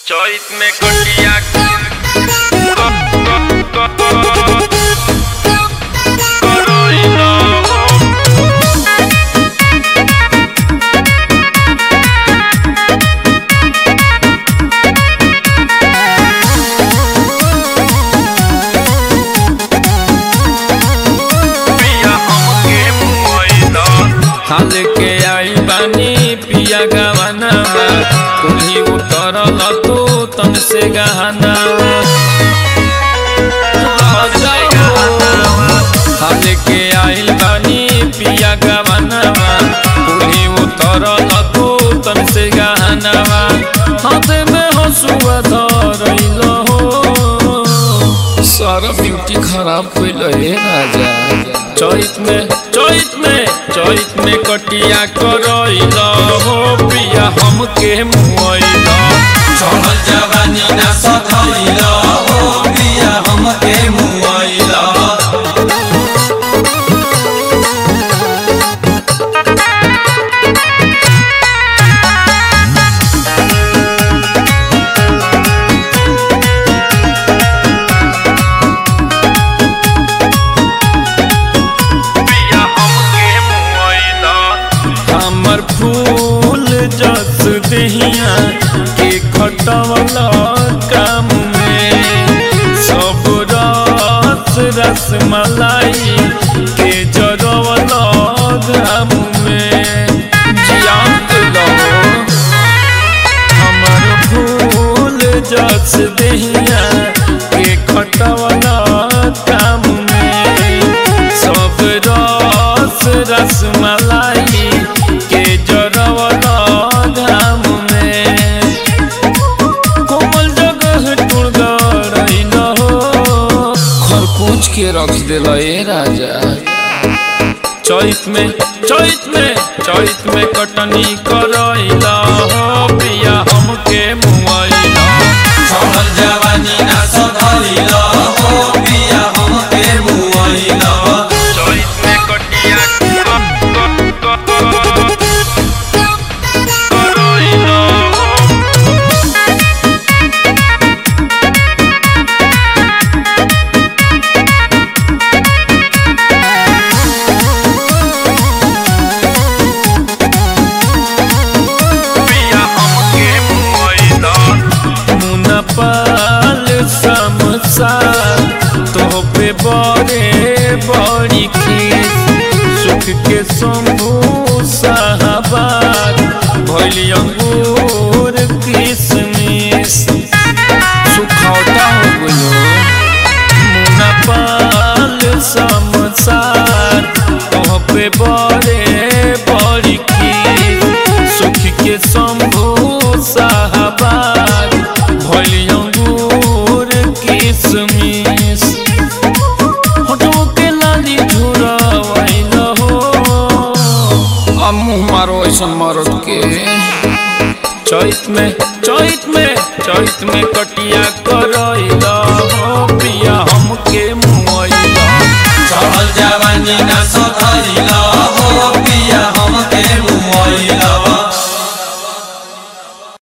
चैत में कटिया हाल के आई बानी पिया गवाना कुल्ही उतरल तू तन से गहना हाल के आइल बानी पिया गवाना कुल्ही उतरल तू तन से गहना हाथ में हसुआ धरल हो सारा ब्यूटी खराब कइल हे राजा चैत में चैत में चैत में कटिया करइल हो पिया हमके मुइल चढ़ल जवानी ना सधैल हो बिया हमके मुआइल हमर फूल जस देहिया के खटवल काम में सब रस रस मलाई के जरवल घाम में जियांत लो हमर फूल जस देहिया के खटवल काम में सब रस रस मलाई के जरवल घाम में कोमल जगह टुड़गड़ैल हो खरपूछ के रख दिल ए राजा चैत में चैत में चैत में कटनी करैल हो पिया हमके मुआइल चढ़ल जवानी ना सधैल हो बिया हमके मुआइल चैत में कटिया पिया हमके मुइल मुनपाल समसा तो पे बड़े बड़ी खीस सुख के शंभू साहबाद भैली अंगूर किसमिस सुखौटा हो गयो मुनपाल समसार तो पे बड़े बड़ी खीस सुख के शंभू साहबाद भैली अंगूर किसमिस होठों के लाली झुरवैल हो आ मुँह मारो ऐसन मरद के चैत में चैत में चैत में कटिया